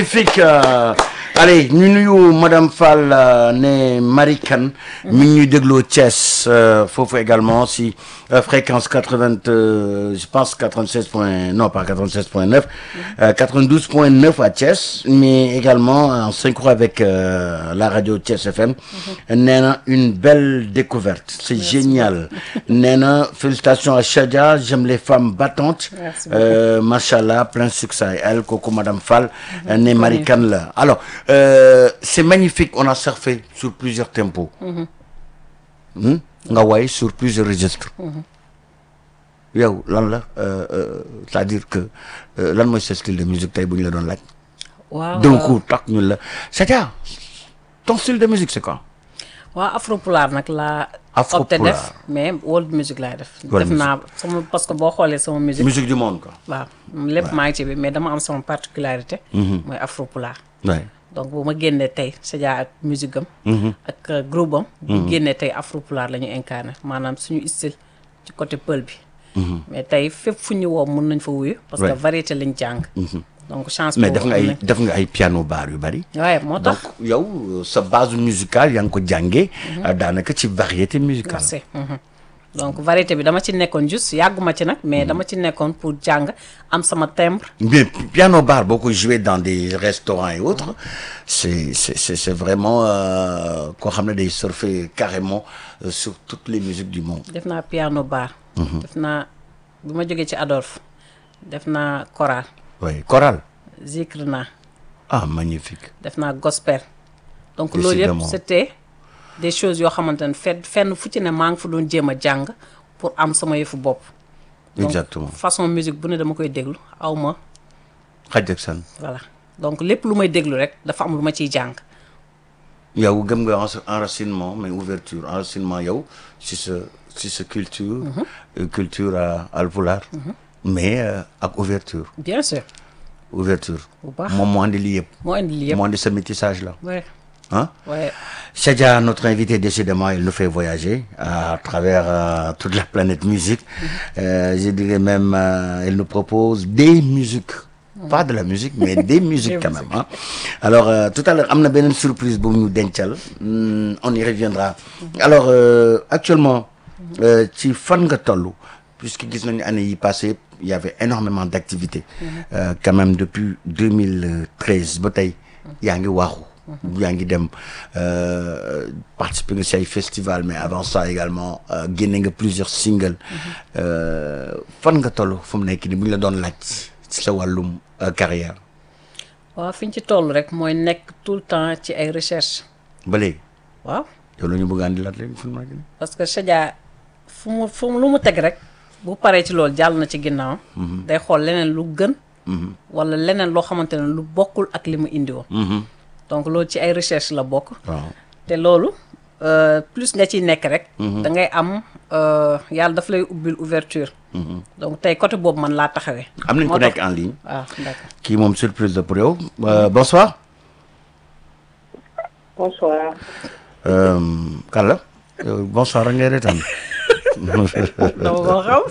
magnifique euh, allez ñu nuyu madame Fall euh, ne Marie Kane mi ngi ñuy dégloo Thiès euh, foofu également si euh, fréquence 80 euh, je pense 96 point non pas 96 point 9 euh, 92 point 9 à Thiès mais également en synchro avec euh, la radio Thiès FM nee na une belle découverte c'est génial nee na félicitations à Chadia j'aime les femmes battantes Merci beaucoup. euh, machallah plein succès à elle kooku madame Fall euh, ne Marie Kane la alors euh, c'est magnifique on a surfé sur plusieurs tempos Hmm? nga way sur plusieurs registres yow lan la euh, euh, c'est-à-dire que euh, lan mooy sa style de musique tey bu ñu la doon laaj waaw d'un coup tak ñun la c'est-à-dire ton style de musique c'est quoi waaw afropulaar nag laa Afropulaar. opté def mais world music laay def World def naa sama parce que boo xoolee sama musique musique du monde quoi waaw lépp maa ngi ci bi mais dama am sama particularité mooy afropulaar ouais. donc bu ma génnee tey Sadia ak musique am ak euh, groupe am bu génnee tey afropulaar la ñu incarné maanaam suñu style ci côté pël bi mais tey fépp fu ñu woo mun nañ fa wuyu parce que Ouais. variété lañ jàng donc chance mais boobu def nga am ay nañ. def nga ay piano bar yu bari waaye moo donc tax yow euh, sa base musicale yaa ngi ko jàngee euh, daanaka ci variété musicale merci mhm. donc variété bi dama ci nekkoon juste yàgguma ci nag mais dama ci nekkoon pour jàng am sama timbre mais piano bar boo ko joué dans des restaurants et autres c'est c'est c'est c'est vraiment euh, koo xam ne day surfer carrément euh, sur toutes les musiques du monde def naa piano bar def naa bi ma jógee ci Adolphe def naa choral oui chorale zikr naa ah magnifique def naa gospel donc loolu yëpp Décidément. c'était des choses yoo xamante ne fenn fenn fu ci ne maa ngi fa doon jéem a jàng pour am sama yëfu bopp donc exactement façon musique bu ne dama koy déglu aw ma xaj ak san voilà donc lépp lu may déglu rek dafa am lu ma ciy jàng yow gëm nga enra- enracinement mais ouverture enracinement yow si sa si sa culture euh, culture à alpulaar mais euh, ak ouverture bien sûr ouverture bu baax moom moo andi lii yëpp moo indi lii yëpp moo andi sa métissage là ouais hein ouais Chadia, notre invité, décidément, il nous fait voyager à travers euh, toute la planète musique. Euh, je dirais même, euh, il nous propose des musiques. Pas de la musique, mais des musiques quand même. hein. Alors, euh, tout à l'heure, on a une surprise pour nous d'Enchal. Hmm, on y reviendra. Alors, euh, actuellement, euh, ci fan nga tollu puisque gis nañu année yi passée il y avait énormément d'activités euh, quand même depuis 2013 ba tey yaa ngi waaxu yaa ngi dem euh, participer nga si ay festival mais avant ça également euh, génne nga plusieurs singles euh, fan nga toll fu mu nekk nii bu ñu la doon laaj ci sa wàllum euh, carrière waaw fi ñu ci toll rek mooy nekk tout le temps ci ay recherche ba léegi waaw yow la ñu bëgg a andi laat léegi fu mu nekk nii parce que Sadia fu mu fu mu lu mu teg rek bu paree ci loolu jàll na ci ginnaaw day xool leneen lu gën wala leneen loo xamante ne lu bokkul ak li mu indi woon donc loolu ci ay recherche la bokk waaw te loolu euh, plus nga ciy nekk rek da ngay am euh, yàlla daf lay ubbil ouverture donc tey côté boobu man laa taxawee am nañ moo ko tax- nekk en ligne waaw d'accord kii moom surprise la pour yow Euh, bonsoir Bonsoir. Euh, kan la yow bonsoir rek ngay reetaan dama ko xam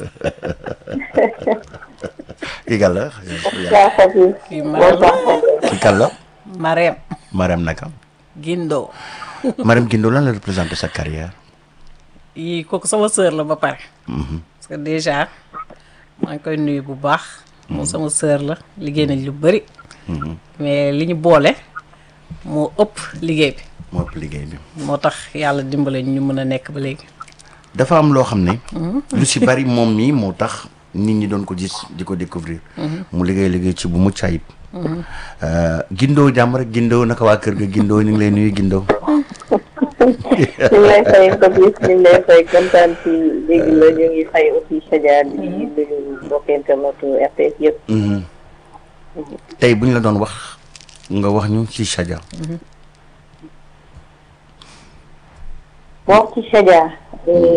kii kan la Bonsoir Fatou. kii Bonsoir Marème Fatou. kii kan la Marème Marème naka Guindo Marème Guindo lan la représenté sa carrière yii kooku sama sœur la ba pare parce que déjà maa ngi koy nuyu bu baax moom sama sœur la liggéey nañ lu bëri mais li ñu boole moo ëpp liggéey bi moo ëpp liggéey bi moo tax yàlla dimbale ñu mën a nekk ba léegi dafa am loo xam ne lu si bari moom mii moo tax nit ñi doon ko gis di ko découvrir mu liggéey liggéey ci bu mucc ayib Euh, Guindo jàmm rek Guindo naka waa kër ga Guindo ñu ngi lay nuyu Guindo ñu ngi lay fay Fabrice ñu ngi lay fay kontaan ci dégg la ñu ngi fay aussi Sadia di nuyu mbokk internetu RTS yëpp. Mhm. tey bu ñu la doon wax nga wax ñu ci Chadia wax ci Sadia.